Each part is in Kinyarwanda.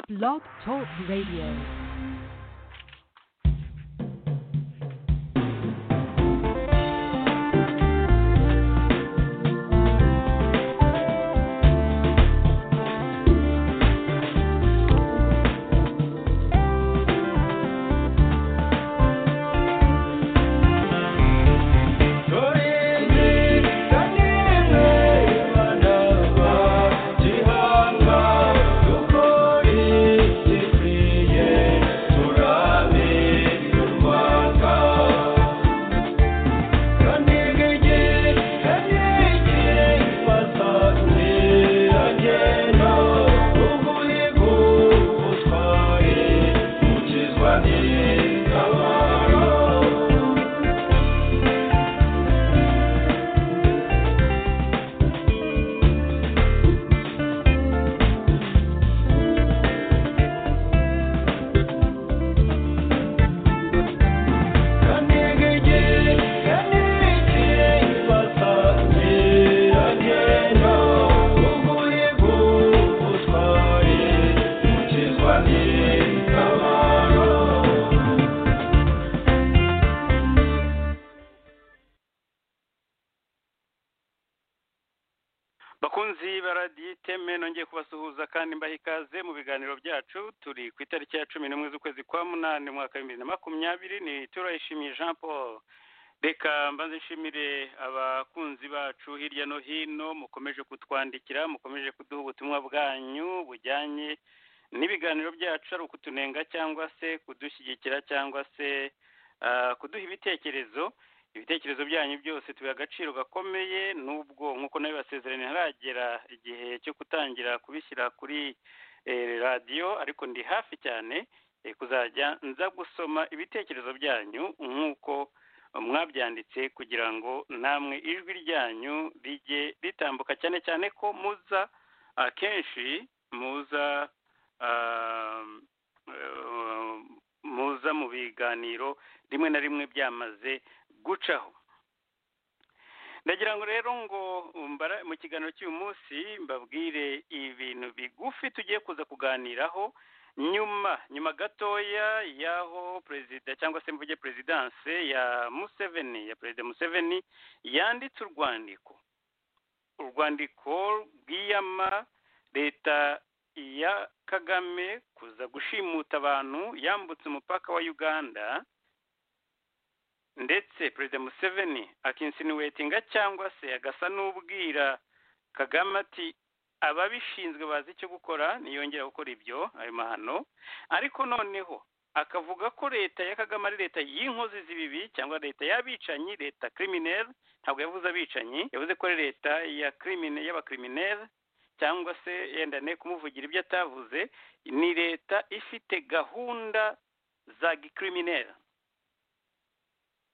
Blog Talk Radio. bakunzi ba radiyo iteme nongeye kubasuhuza kandi mbaha ikaze mu biganiro byacu turi ku itariki ya cumi n'imwe z'ukwezi kwa munani mu mwaka w'ibihumbi bibiri na makumyabiri ni turayishimiye jean paul reka mbanze nshimire abakunzi bacu hirya no hino mukomeje kutwandikira mukomeje kuduha ubutumwa bwanyu bujyanye n'ibiganiro byacu ari ukutunenga cyangwa se kudushyigikira cyangwa se ah, kuduha ibitekerezo ibitekerezo byanyu byose tubiha agaciro gakomeye n'ubwo nk'uko nayo basezerano ntaragera igihe cyo gutangira kubishyira kuri eh, radiyo ariko ndi hafi cyane eh, kuzajya nza gusoma ibitekerezo byanyu nk'uko mwabyanditse kugira ngo namwe ijwi ryanyu rijye ritambuka cyane cyane ko muza akenshi muza ah, eh, muza mu biganiro rimwe na rimwe byamaze gucaho ndagira ngo rero ngo mbara mu kiganiro cy'uyu munsi mbabwire ibintu bigufi tugiye kuza kuganiraho nyuma nyuma gatoya y'aho perezida cyangwa se mvuge perezidanse ya museveni ya perezida museveni yanditse urwandiko urwandiko rwiyama leta ya kagame kuza gushimuta abantu yambutse umupaka wa uganda ndetse perezida museveni akinsinuwetinga cyangwa se agasa n'ubwira kagame ati ababishinzwe bazi icyo gukora niyongera gukora ibyo ayo mahano ariko noneho akavuga ko leta ya kagame ari leta y'inkozi z'ibibi cyangwa leta y'abicanyi leta kirimineri ntabwo yavuze abicanyi yavuze ko ari leta ya kirimine y'abakirimineri cyangwa se yendane kumuvugira ibyo atavuze ni leta ifite gahunda za gikirimineri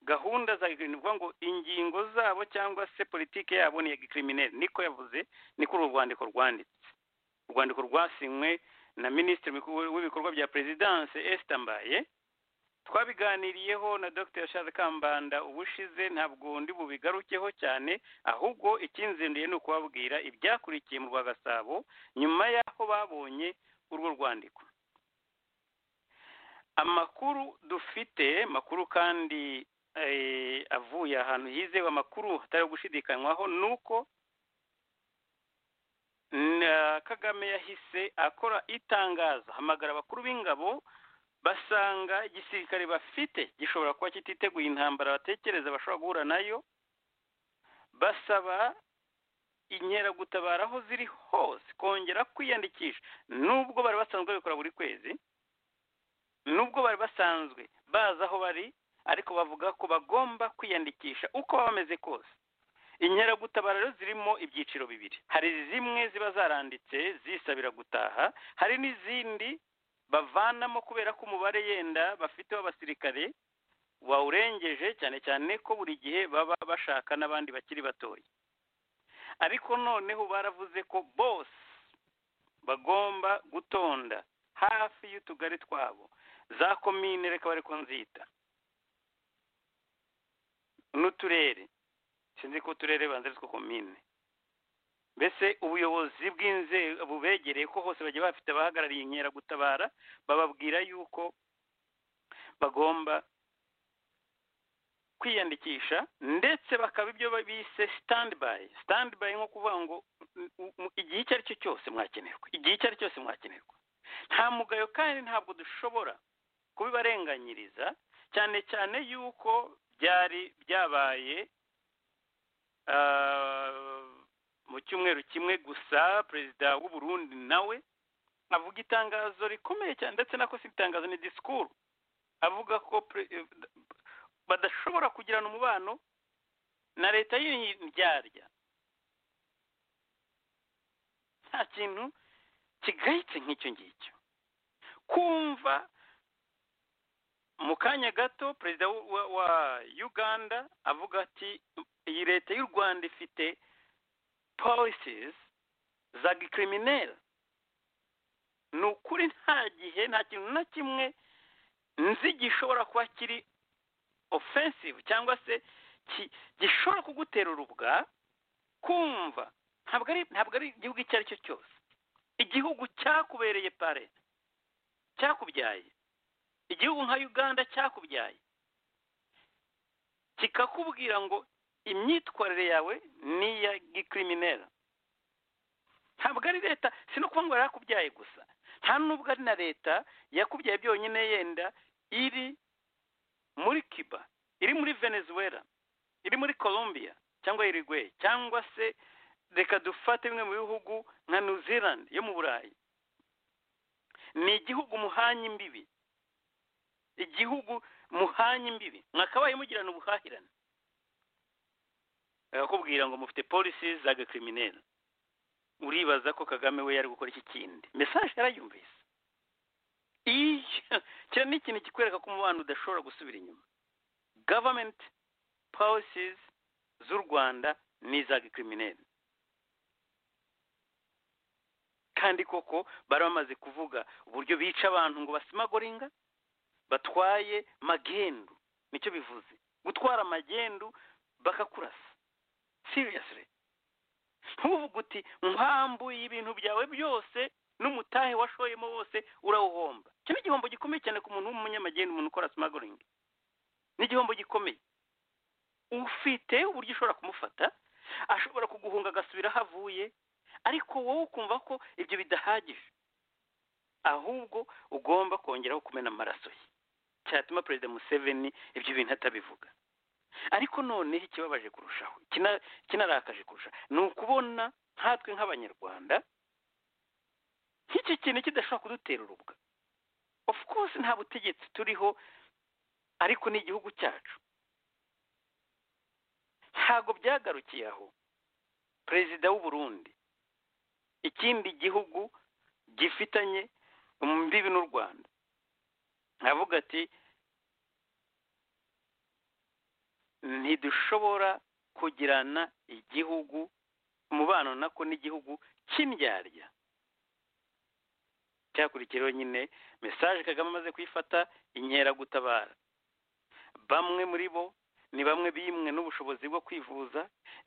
gahunda za ni ukuvuga ngo ingingo zabo cyangwa se politiki yabo ni iya gikirimineri niko yavuze niko uru rwandiko rwanditse urwandiko rwasinywe na minisitiri Mukuru w'ibikorwa bya perezidanse esita mbaye twabiganiriyeho na dr Charles kambanda ubushize ntabwo ndi bubigarukeho cyane ahubwo ikinzinduye ni ukubabwira ibyakurikiye mu rwa gasabo nyuma y'aho babonye urwo rwandiko amakuru dufite makuru kandi avuye ahantu yizewe amakuru hatari gushidikanywaho ni uko kagame yahise akora itangazo hamagara abakuru b'ingabo basanga igisirikare bafite gishobora kuba kititeguye intambara batekereza bashobora guhura nayo basaba inkeragutabara aho ziri hose kongera kwiyandikisha nubwo bari basanzwe babikora buri kwezi nubwo bari basanzwe bazi aho bari ariko bavuga ko bagomba kwiyandikisha uko baba bameze kose inkeragutabara rero zirimo ibyiciro bibiri hari zimwe ziba zaranditse zisabira gutaha hari n'izindi bavanamo kubera ko umubare yenda bafite w'abasirikare wawurengeje cyane cyane ko buri gihe baba bashaka n'abandi bakiri batoya ariko noneho baravuze ko bose bagomba gutonda hafi y'utugari twabo za komine reka bari nzita n'uturere sinzi ko uturere banze ariko komine mbese ubuyobozi bw'inzego bubegereye ko hose bagiye bafite abahagarariye inkeragutabara bababwira yuko bagomba kwiyandikisha ndetse bakaba ibyo bise sitandi bayi sitandi bayi nko kuvuga ngo "M- m- igihe icyo ari cyo cyose mwakenerwa igihe icyo ari cyo cyose mwakenerwa nta mugayo kandi ntabwo dushobora kubibarenganyiriza cyane cyane yuko byari byabaye ah, mu cyumweru kimwe gusa perezida w'u Burundi nawe avuga itangazo rikomeye cyane ndetse nako si itangazo ni disikuru avuga ko pre- eh, badashobora kugirana umubano na leta y'indyarya nta kintu kigayitse nk'icyo ngicyo kumva mu kanya gato perezida wa- wa wa uganda avuga ati iyi leta y'u rwanda ifite policies za gikriminere ni ukuri nta gihe nta kintu na kimwe nzi gishobora kuba kiri offensive cyangwa se ki- gishobora kugutera urubwa kumva ntabwo ari ntabwo ari igihugu icyo ari cyo cyose igihugu cyakubereye pare cyakubyaye igihugu nka uganda cyakubyaye kikakubwira ngo imyitwarire yawe ni iya gikriminera ntabwo ari leta si no kuvuga ngo yarakubyaye gusa nta nubwo ari na leta yakubyaye byonyine yenda iri muri cuba iri muri venezuela iri muri colombia cyangwa irigwe cyangwa se reka dufate bimwe mu bihugu nka new zealand yo mu burayi ni igihugu muhanye imbibi igihugu muhanye imbibi mwakabaye mugirana ubuhahirane bakakubwira ngo mufite polisi za gakriminere uribaza ko kagame we yari gukora iki kindi mesaje yarayumvise iyo kino ni ikintu kikwereka ko umubano udashobora gusubira inyuma gavamenti policies z'u rwanda ni iza gikriminere kandi koko bari bamaze kuvuga uburyo bica abantu ngo basimagoringa batwaye magendu nicyo bivuze gutwara magendu bakakurasa seriously ntuvuge uti mpamvu y'ibintu byawe byose n'umutahe washoyemo wose urawuhomba icyo ni igihombo gikomeye cyane ku muntu w'umunyamagenda umuntu ukora simagoringi ni igihombo gikomeye ufite uburyo ushobora kumufata ashobora kuguhunga agasubira aho avuye ariko wowe ukumva ko ibyo bidahagije ahubwo ugomba kongeraho kumena amaraso ye cyatuma perezida museveni ibyo bintu atabivuga ariko noneho ikibabaje kurushaho ikina- ikinarakaje kurushaho ni ukubona nkatwe nk'abanyarwanda nk'iki kintu kidashobora kudutera urubwa of course nta butegetsi turiho ariko ni igihugu cyacu ntabwo byagarukiye aho perezida w'u Burundi ikindi gihugu gifitanye imbibi n'u rwanda avuga ati ntidushobora kugirana igihugu umubano nako n'igihugu cy'indyarya cyakurikiyeho nyine mesaje kagame amaze kuyifata inkeragutabara bamwe muri bo ni bamwe bimwe n'ubushobozi bwo kwivuza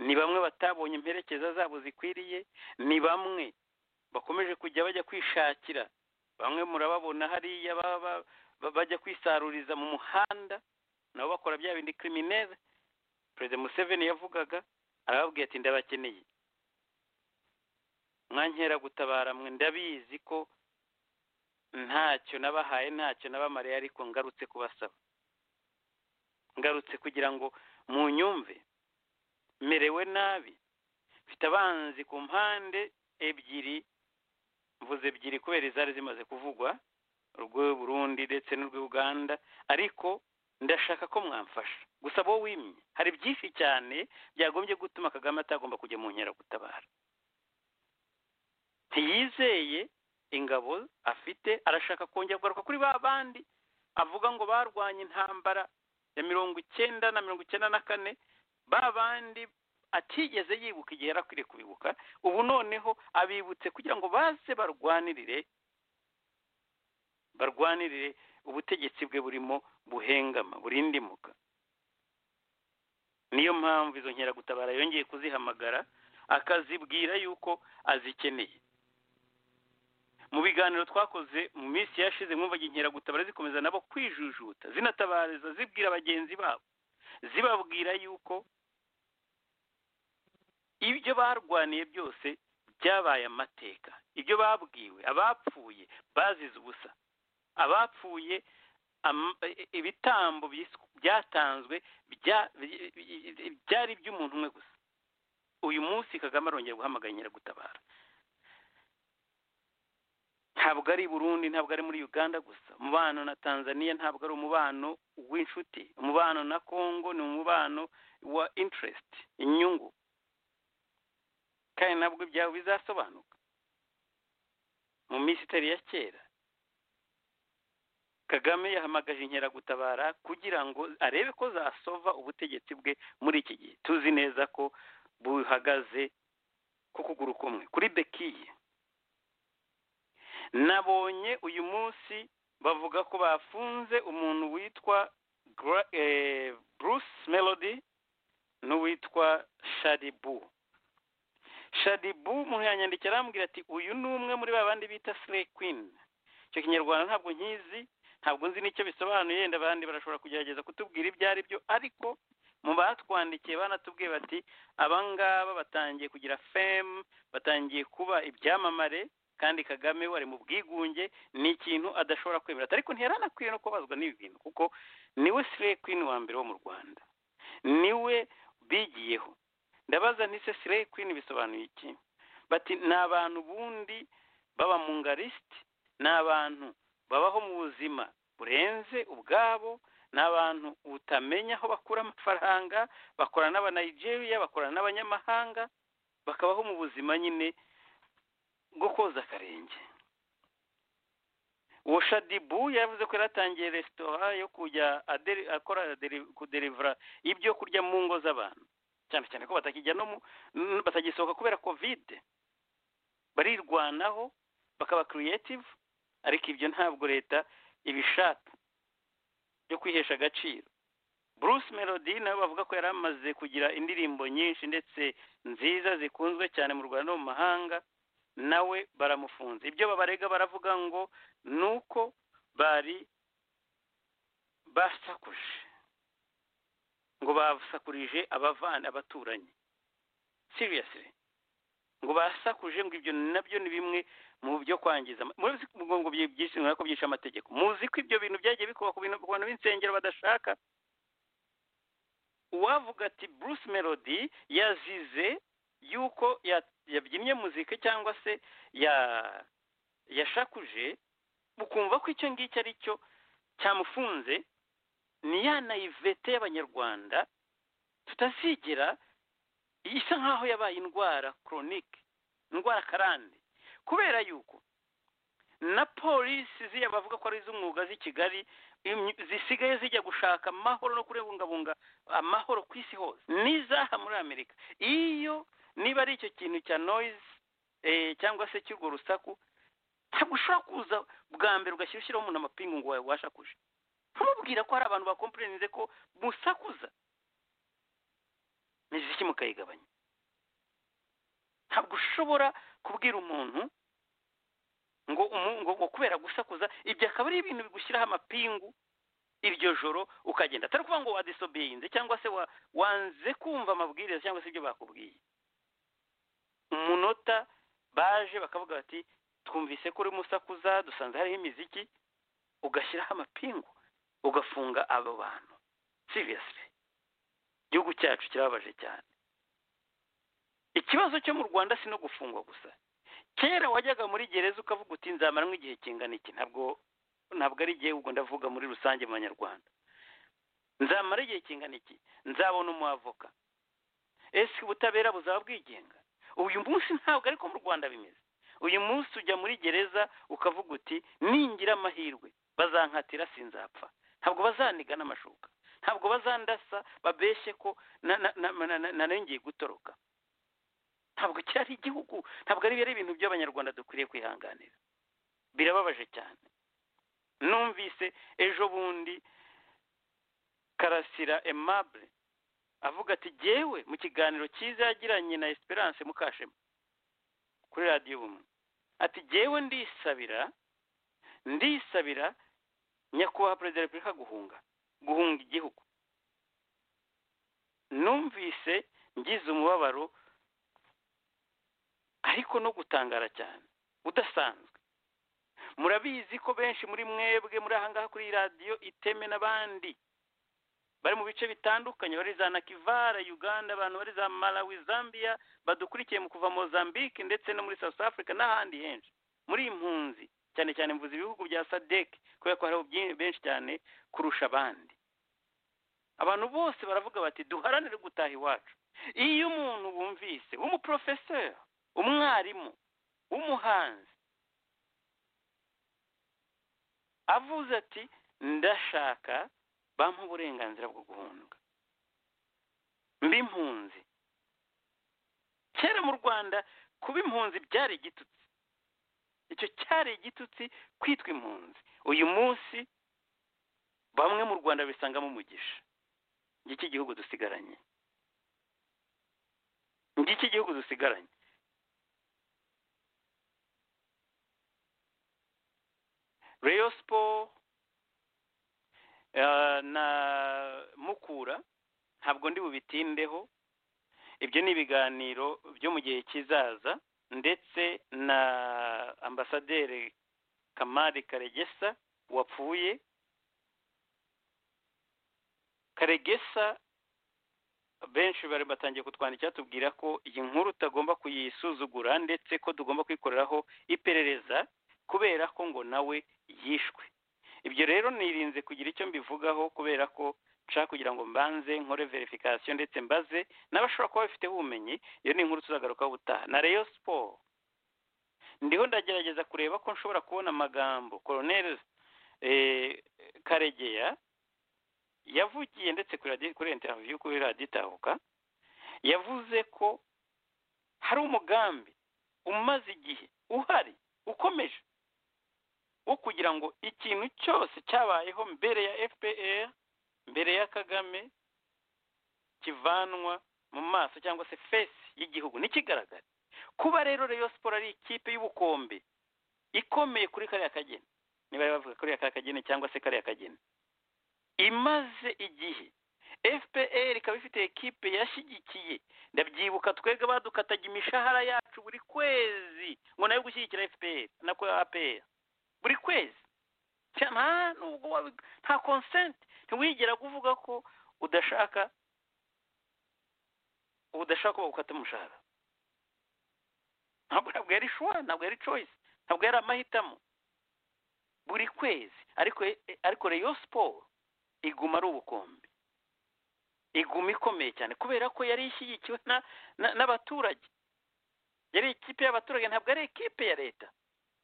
ni bamwe batabonye imperekeza zabo zikwiriye ni bamwe bakomeje kujya bajya kwishakira bamwe murababona hariya ba- ba- ba- bajya kwisaruriza mu muhanda nabo bakora bya bindi kriminere perezida museveni yavugaga arababwiye ati ndabakeneye mwankera gutabara mwe ndabizi ko ntacyo nabahaye ntacyo nabamariye ariko ngarutse kubasaba ngarutse kugira ngo munyumve merewe nabi mfite abanzi ku mpande ebyiri mvuze ebyiri kubera izari zimaze kuvugwa urw'u Burundi ndetse n'urw'u Uganda ariko ndashaka ko mwamfasha gusa bo wimye hari byinshi cyane byagombye gutuma Kagame atagomba kujya mu nkeragutabara ntiyizeye ingabo afite arashaka kongera kugaruka kuri ba bandi avuga ngo barwanye intambara ya mirongo icyenda na mirongo icyenda na kane ba bandi atigeze yibuka igihe yari akwiriye kubibuka ubu noneho abibutse kugira ngo baze barwanirire barwanirire ubutegetsi bwe burimo buhengama burindimuka niyo mpamvu izo nkeragutabara yongeye kuzihamagara akazibwira yuko azikeneye mu biganiro twakoze mu minsi yashize mwumvaga inkeragutabara zikomeza nabo kwijujuta zinatabariza zibwira bagenzi babo zibabwira yuko ibyo barwaniye byose byabaye amateka ibyo babwiwe abapfuye bazize ubusa abapfuye am- e- ibitambo byis- byatanzwe bya- bi- bi- byari iby'umuntu umwe gusa uyu munsi kagame arongera guhamagara inkeragutabara ntabwo ari i burundi ntabwo ari muri uganda gusa umubano na tanzania ntabwo ari umubano w'inshuti umubano na congo ni umubano wa interest inyungu kandi nabwo ibyawe bizasobanuka mu minsi itari ya kera kagame yahamagaje inkeragutabara kugira ngo arebe ko zasova ubutegetsi bwe muri iki gihe tuzi neza ko buhagaze ku kuguru kumwe kuri bekiye nabonye uyu munsi bavuga ko bafunze umuntu witwa Gra- eh, bruce melody n'uwitwa sharibu shadibu umuntu yanyandikira arambwira ati uyu ni umwe muri ba bandi bita slay queen icyo kinyarwanda ntabwo nkizi ntabwo nzi n'icyo bisobanuye yenda abandi barashobora kugerageza kutubwira ibyo ari byo ariko mu batwandikiye banatubwiye bati abangaba batangiye kugira fame batangiye kuba ibyamamare kandi kagame we ari mu bwigunge ni ikintu adashobora kwemera ariko ntiyaranakwiye no kubabazwa n'ibi bintu kuko niwe slay queen wa mbere wo mu rwanda niwe bigiyeho ndabaza ntise slay queen bisobanuye iki bati ni abantu bundi baba mu ngarisiti ni abantu babaho mu buzima burenze ubwabo ni abantu utamenya aho bakura amafaranga bakorana n'abanigeria bakorana n'abanyamahanga bakabaho mu buzima nyine bwo koza akarenge uwo shadibu yavuze ko yari atangiye resitora yo kujya aderi- akora deri- kuderivura ibyo kurya mu ngo z'abantu cyane cyane ko batakijya no mu n- batagisohoka kubera kovide barirwanaho bakaba creative ariko ibyo ntabwo leta ibishaka byo kwihesha agaciro bruce melody nawe bavuga ko yari amaze kugira indirimbo nyinshi ndetse nziza zikunzwe cyane mu rwanda no mu mahanga nawe baramufunze ibyo babarega baravuga ngo ni uko bari basakuje ngo basakurije abavana abaturanyi seriously ngo basakuje ngo ibyo nabyo ni bimwe mu byo kwangiza ama- murabizi ko ngo ngo byishe ko byishe amategeko muzi ko ibyo bintu byagiye bikorwa ku bintu ku bantu b'insengero badashaka uwavuga ati Bruce Melody yazize yuko ya- yabyinnye muzika cyangwa se ya yashakuje ukumva ko icyo ngicyo ari cyo cyamufunze ni ya naivete y'abanyarwanda tutazigera isa nk'aho yabaye indwara koronike indwara karande kubera yuko na polisi ziriya bavuga ko ari iz'umwuga z'i kigali imyu- zisigaye zijya gushaka amahoro no kubungabunga amahoro ku isi hose n'izaha muri amerika iyo niba ari icyo kintu cya noyizi cyangwa se cy'urwo rusaku ntabwo ushobora kuza bwa mbere ugashyira ushyiraho umuntu amapingu ngo wabasha kuje ntumubwira ko hari abantu bakompurenze ko musakuza imiziki mukayigabanya ntabwo ushobora kubwira umuntu ngo umu- ngo ngo kubera gusakuza ibyo akaba ari ibintu bigushyiraho amapingu iryo joro ukagenda atari ukuvuga ngo wadisobeyinze cyangwa se wa- wanze kumva amabwiriza cyangwa se ibyo bakubwiye umunota baje bakavuga bati twumvise ko uri musakuza dusanze hariho imiziki ugashyiraho amapingu ugafunga abo bantu seriously igihugu cyacu kirababaje cyane ikibazo cyo mu rwanda si no gufungwa gusa kera wajyaga muri gereza ukavuga uti nzamaramo igihe kingana iki ntabwo ntabwo ari igihe ubwo ndavuga muri rusange mu banyarwanda nzamara igihe kingana iki nzabona umuavoka ese ubutabera buzaba bwigenga uyu munsi ntabwo ariko mu rwanda bimeze uyu munsi ujya muri gereza ukavuga uti ningira amahirwe bazankatira sinzapfa ntabwo bazaniga n'amashuka ntabwo bazandasa babeshye ko na- na- na- na- na- narengeye gutoroka ntabwo cyari igihugu ntabwo ari ari ibintu by'abanyarwanda dukwiriye kwihanganira birababaje cyane numvise ejo bundi karasira emable avuga ati jyewe mu kiganiro cyiza yagiranye na esperance mukashema kuri radiyo ubumwe ati jyewe ndisabira ndisabira nyakubahwa perezida wa repubulika guhunga guhunga igihugu numvise ngize umubabaro ariko no gutangara cyane udasanzwe murabizi ko benshi muri mwebwe muri ahangaha kuri iyi radiyo iteme n'abandi bari mu bice bitandukanye bari za nakivara uganda abantu bari za malawi zambia badukurikiye mu kuva mozambique ndetse no muri south africa n'ahandi henshi muri impunzi cyane cyane mvuze ibihugu bya sadec kubera ko hariho byinshi- benshi cyane kurusha abandi abantu bose baravuga bati duharanire gutaha iwacu iyo umuntu wumvise w'umuprofeseri umwarimu w'umuhanzi avuze ati ndashaka bampa uburenganzira bwo guhunga mba impunzi kera mu rwanda kuba impunzi byari igitutsi icyo cyari igitutsi kwitwa impunzi uyu munsi bamwe mu rwanda bisangamo umugisha ngiki igihugu dusigaranye ngiki igihugu dusigaranye reyo siporo na mukura ntabwo ndi bubitindeho ibyo ni ibiganiro byo mu gihe kizaza ndetse na ambasaderi kamari karegesa wapfuye karegesa benshi bari batangiye kutwandikira tubwira ko iyi nkuru utagomba kuyisuzugura ndetse ko tugomba kwikoreraho iperereza kubera ko ngo nawe yishwe ibyo rero nirinze kugira icyo mbivugaho kubera ko nshaka kugira ngo mbanze nkore verifikasiyo ndetse mbaze n'abashobora kuba bafiteho ubumenyi iyo ni inkuru tuzagarukaho ubutaha na reyo siporo ndiho ndagerageza kureba ko nshobora kubona amagambo koroneri karegeya yavugiye ndetse kuri radiyo kuri interiviyu kuri radiyo itahuka yavuze ko hari umugambi umaze igihe uhari ukomeje wo kugira ngo ikintu cyose cyabayeho mbere ya fpr mbere ya kagame kivanwa mu maso cyangwa se fesi y'igihugu ntikigaragare kuba rero reyo siporo ari ikipe y'ubukombe ikomeye kuri kariya kageni niba bari bavuga kariya ka kageni cyangwa se kariya kageni imaze igihe fpr ikaba ifite ekipe yashyigikiye ndabyibuka twebwe badukataga imishahara yacu buri kwezi ngo nayo gushyigikira fpr na ko apr buri kwezi Cya- nta nubwo wabi- nta konsenti ntiwigera kuvuga ko udashaka udashaka ko bagukata umushahara ntabwo ntabwo yari shuwa ntabwo yari coyisi ntabwo yari amahitamo buri kwezi ariko ariko reyo siporo iguma ari ubukombe iguma ikomeye cyane kubera ko yari ishyigikiwe na- na- n'abaturage yari ikipe y'abaturage ntabwo ari ekipe ya leta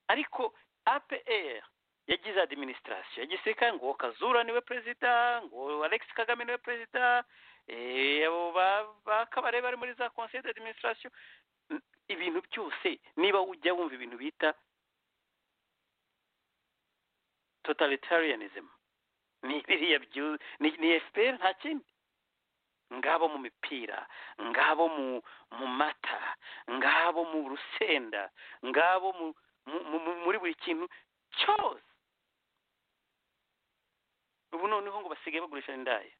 ariko apr yagize adiminisitirasiyo ya gisirikare ngo kazura niwe perezida ngo alex kagame niwe perezida eh, abo ba- ba kabare bari muri za conseil d'administration N- ibintu byose niba ujya wumva ibintu bita totalitarianism ni biriya byu- ni ni fpr nta kindi ngabo mu mipira ngabo mu mu mata ngabo mu rusenda ngabo mu mu- mu- mu- muri buri kintu cyose ubu noneho ngo basigaye bagurisha indaya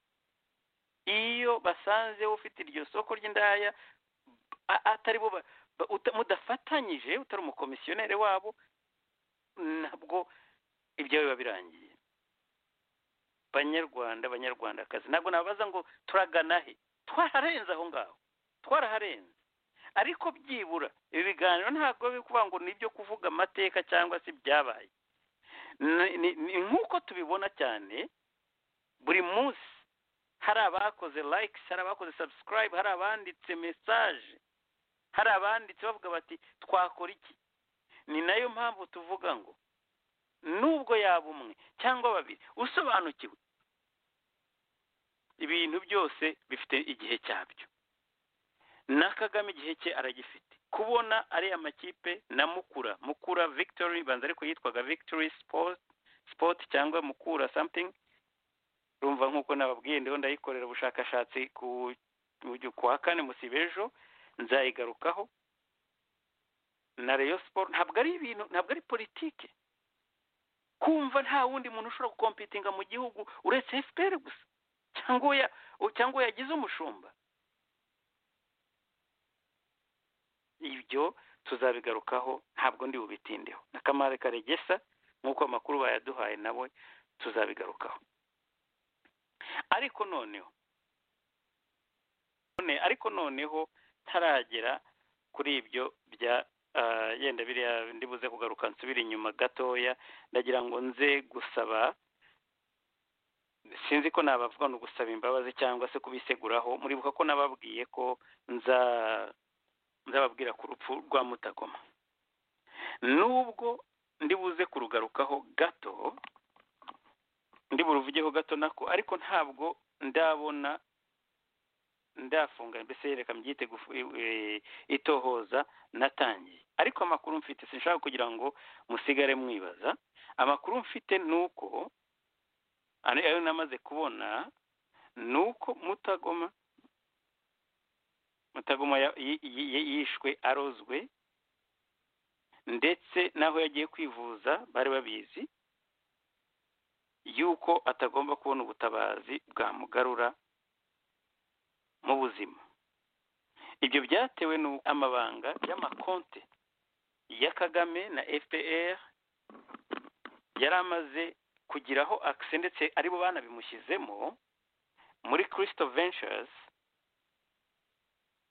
iyo basanze ufite iryo soko ry'indaya a- atari bo ba- ba- uta- mudafatanyije utari umukomisiyoneri wabo nabwo ibyawe biba birangiye banyarwanda banyarwandakazi ntabwo nabaza ngo turagana he twararenze aho ngaho twaraharenze ariko byibura ibi biganiro ntabwo biri kuvuga ngo ni ibyo kuvuga amateka cyangwa se ibyabaye Ni- ni- ni nk'uko tubibona cyane buri munsi hari abakoze likes hari abakoze subscribe hari abanditse message hari abanditse bavuga bati twakora iki ni nayo mpamvu tuvuga ngo nubwo yaba umwe cyangwa babiri usobanukiwe ibintu byose bifite igihe cyabyo na kagame igihe cye aragifite kubona ari amakipe na mukura mukura victory banza ariko yitwaga victory sport sport cyangwa mukura something urumva nk'uko nababwiye ndiho ndayikorera ubushakashatsi ku ku wa kane musiba ejo nzayigarukaho na reyo siporo ntabwo ari ibintu ntabwo ari politiki kumva nta wundi muntu ushobora gukompitinga mu gihugu uretse efuperi gusa cyangwa uya cyangwa uwo yagize umushumba ibyo tuzabigarukaho ntabwo ndi bubitindeho na kamare karegesa nk'uko amakuru bayaduhaye nawe tuzabigarukaho ariko noneho none- ariko noneho ntaragera kuri ibyo bya ah, yenda biriya ndibuze kugaruka nsubira inyuma gatoya ndagira ngo nze gusaba sinzi ko nabavuga ni ugusaba imbabazi cyangwa se kubiseguraho muribuka ko nababwiye ko nza nzababwira ku rupfu rwa mutagoma nubwo ndibuze kurugarukaho gato ndiburuvugeho gato nako ariko ntabwo ndabona ndafunga mbese reka mbyite gufu- eh, itohoza natangiye ariko amakuru mfite sinshaka kugira ngo musigare mwibaza amakuru mfite ni uko ari- ayo namaze kubona ni uko mutagoma mutagoma ya- yi- yi- yi- yishwe arozwe ndetse n'aho yagiye kwivuza bari babizi yuko atagomba kubona ubutabazi bwamugarura mu buzima ibyo byatewe n'uko amabanga y'amakonte ya kagame na fpr yari amaze kugiraho akise ndetse aribo banabimushyizemo muri christo ventures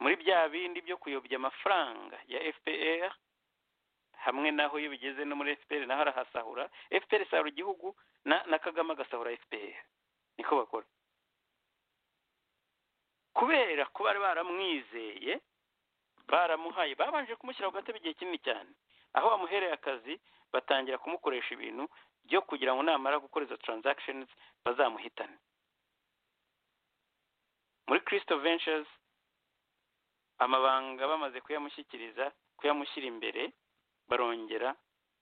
muri bya bindi byo kuyobya amafaranga ya fpr hamwe n'aho iyo bigeze no muri fpr naho arahasahura fpr isahura igihugu na, na kagame agasahura fpr niko bakora kubera ko bari baramwizeye baramuhaye babanje kumushyira ku gatebe igihe kinini cyane aho bamuhereye akazi batangira kumukoresha ibintu byo kugira ngo namara gukora izo transactions bazamuhitane muri christo ventures amabanga bamaze kuyamushyikiriza kuyamushyira imbere barongera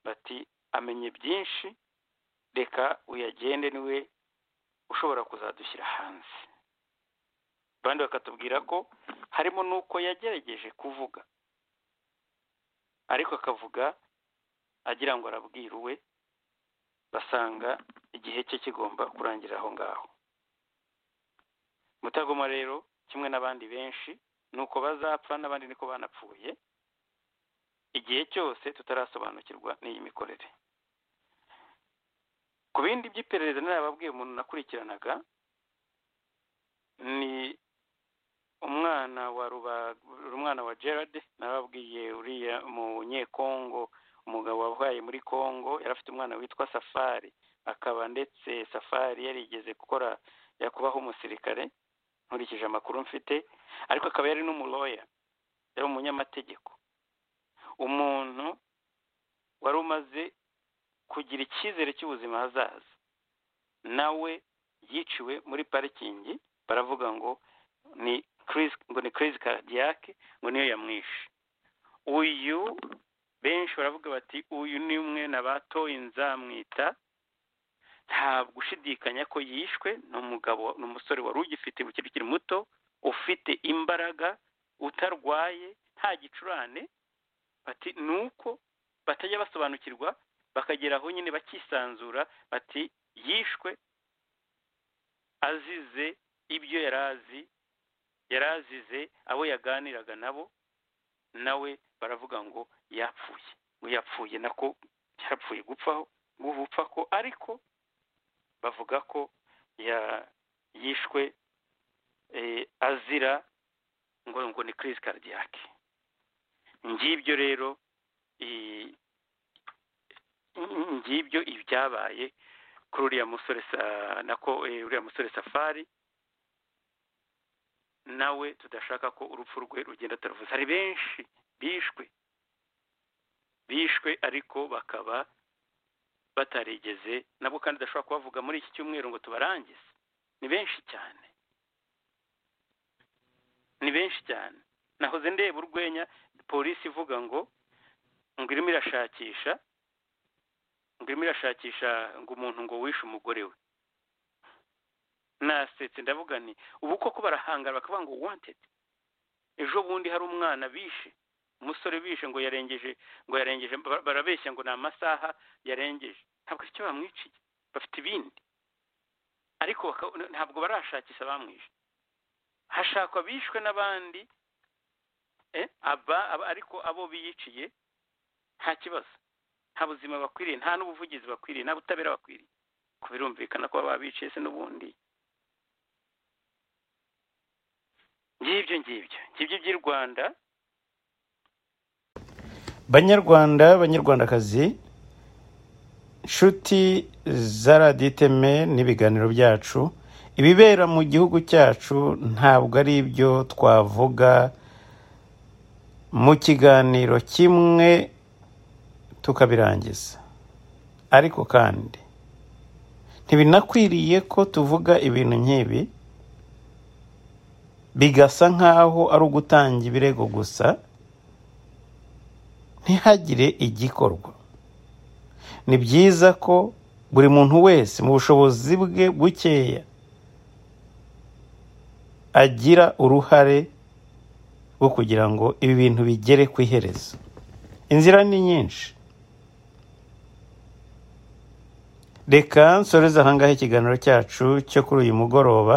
bati amenye byinshi reka uyagende niwe ushobora kuzadushyira hanze abandi bakatubwira ko harimo n'uko yagerageje kuvuga ariko akavuga agira ngo arabwiriwe basanga igihe cye kigomba kurangira aho ngaho mutagoma rero kimwe n'abandi benshi ni uko bazapfa n'abandi niko banapfuye igihe cyose tutarasobanukirwa n'iyi mikorere ku bindi by'iperereza narababwiye umuntu nakurikiranaga ni umwana wa ruba umwana wa gerard nababwiye uriya umunyekongo umugabo wabaye muri kongo yari afite umwana witwa safari akaba ndetse safari yarigeze gukora yakubaho umusirikare nkurikije amakuru mfite ariko akaba yari n'umuloya yari umunyamategeko umuntu wari umaze kugira icyizere cy'ubuzima hazaza nawe yiciwe muri parikingi baravuga ngo ni crise ngo ni crise cardiaque ngo niyo yamwishe uyu benshi baravuga bati uyu ni umwe nabatoye nzamwita nta gushidikanya ko yishwe ni umugabo ni umusore wari ugifite ukiri ukiri muto ufite imbaraga utarwaye nta gicurane bati ni uko batajya basobanukirwa bakagera aho nyine bakisanzura bati yishwe azize ibyo yari azi yari azize abo yaganiraga nabo nawe baravuga ngo yapfuye ngo yapfuye nako yarapfuye gupfaho gupfa ko ariko bavuga ko ya yishwe eh, azira ngo ngo ni crise cardiaque ngibyo rero eh, ngibyo ibyabaye kuri uriya musore sa- nako eh, uriya musore safari nawe tudashaka ko urupfu rwe rugenda turavuza hari benshi bishwe bishwe ariko bakaba batarigeze nabwo kandi udashobora kubavuga muri iki cyumweru ngo tubarangize ni benshi cyane ni benshi cyane nahoze ndeba urwenya polisi ivuga ngo ngo irimo irashakisha ngo irimo irashakisha ngo umuntu ngo wishe umugore we nasetse ndavuga nti ubu koko barahangara bakavuga ngo wantedi ejo bundi hari umwana bishe umusore bishe ngo yarengeje ngo yarengeje bara- barabeshya ngo ni amasaha yarengeje ntabwo ari cyo bamwiciye bafite ibindi ariko baka- ntabwo barashakisha bamwishe hashakwa bishwe n'abandi eh, aba- aba- ariko abo biyiciye nta kibazo nta buzima bakwiriye nta n'ubuvugizi bakwiriye nta butabera bakwiriye ko birumvikana ko baba biciye se n'ubundi ngibyo ngibyo ngibyo by'i rwanda banyarwanda banyarwandakazi nshuti za radiyo iteme n'ibiganiro byacu ibibera mu gihugu cyacu ntabwo ari ibyo twavuga mu kiganiro kimwe tukabirangiza ariko kandi ntibinakwiriye ko tuvuga ibintu nk'ibi bigasa nk'aho ari ugutanga ibirego gusa ntihagire igikorwa ni byiza ko buri muntu wese mu bushobozi bwe bukeya agira uruhare rwo kugira ngo ibi bintu bigere ku iherezo inzira ni nyinshi reka nsoreze ahangaha ikiganiro cyacu cyo kuri uyu mugoroba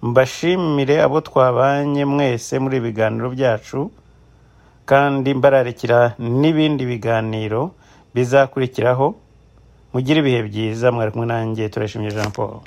mbashimire abo twabanye mwese muri ibi biganiro byacu kandi mbararekera n'ibindi biganiro bizakurikiraho mugire ibihe byiza mwari kumwe nanjye turashimye jean paul